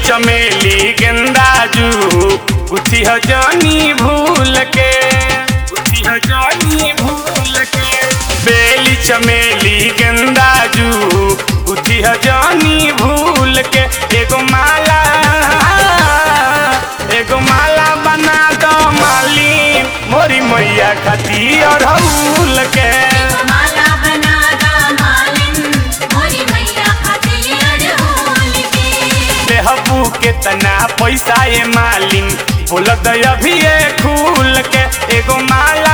चमेली गेंदाजू उठी ह जानी भूल के उठी ह जानी भूल के बेली चमेली गेंदाजू उठी ह जानी भूल के एगो माला एगो माला बना दो माली मोरी मैया खाती अढ़ौल के माला बना दा मालिन मोरी मैया खातिर अड़हुल के देहबू के तना पैसा ये मालिन बोल अभी ये खूल के एगो माला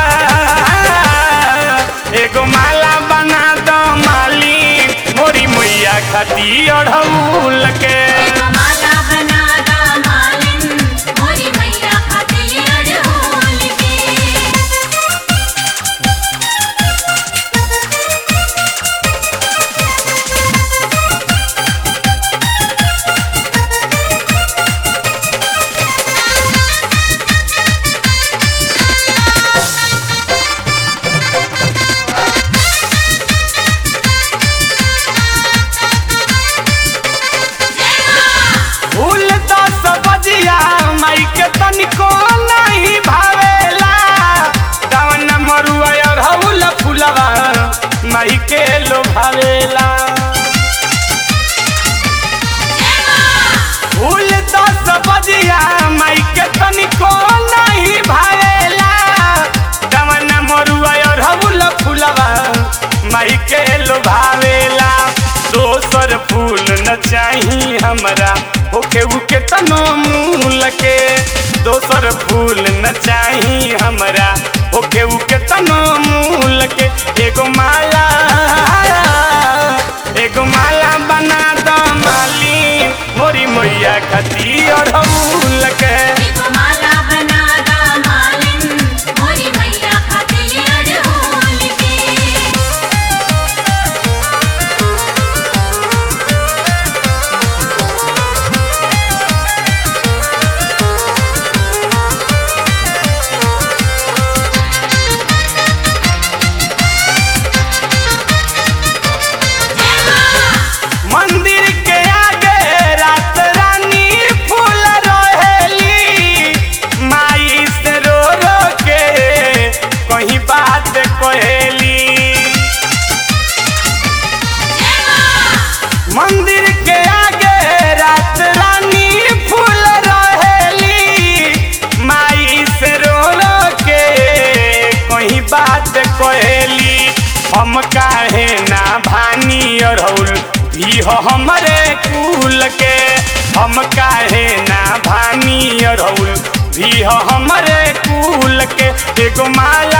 एगो माला बना दो मालिन मोरी मैया खाती अढ़ौल के माला बना दा मालिन मोरी मैया खातिर अड़हुल के फूल दस बजिया माई के तनिको नहीं भावेला दावन मरुआ अढ़ौल फूलवा माई के लो भावेला फूल दस बजिया माई के तनिको नहीं भावेला दावन मरुआ अढ़ौल फूलवा माई के लो भावेला दोसर फूल न चाही हमरा होके उके तनो मूल के दोसर फूल न चाही हमरा होके उके तनो मूल के एगो माला एगो माला बना दो माली मोरी मैया खाती अढ़ौल के माला बना दा मालिन मोरी मैया खातिर अड़हुल के मंदिर के आगे रात रानी फूल रहेली माई से रो रो के कहीं बात कहेली मंदिर के आगे रात रानी फूल रहेली माई से रो रो के कहीं बात कहेली हम काहे ना भानी अरहुल भी हो हमरे कुल के हम काहे ना भानी अरहुल भी हो हमरे कुल के एगो माला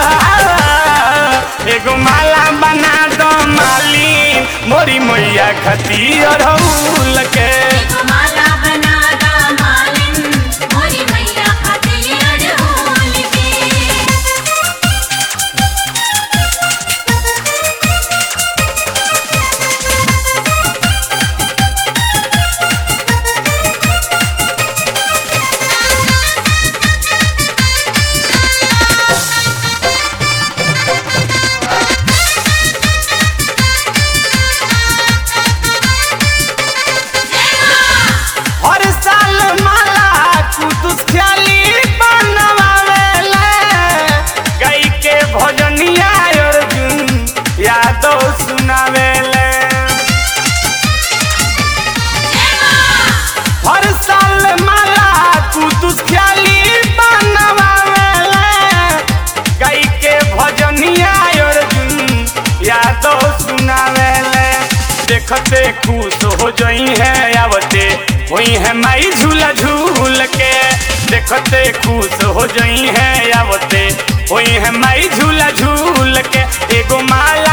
एगो माला बना दो माली मोरी मैया खती अरहुल के माला बना दा मालिन मोरी मैया खातिर अड़हुल के हर साल माला कुदुस ख्याली बनवावेले गई के भजनिया अर्जुन यादव सुनावेले हर साल माला कुदुस ख्याली बनवावेले गई के भजनिया अर्जुन यादव सुनावेले देखते खुश हो जई है आवते वही है माई झूला झूल के देखते खुश हो जई है आवते वही है माई झूला झूल के एगो माला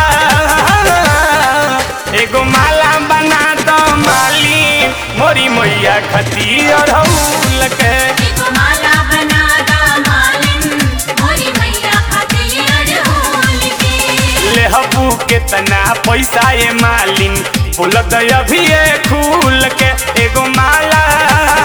एगो माला बना दो माली मोरी मैया खती अढ़ौल के माला बना दा मालिन मोरी मैया खातिर अड़हुल के लेहबू के तना पैसा ये मालिन बोल अभी ये खूल के एगो माला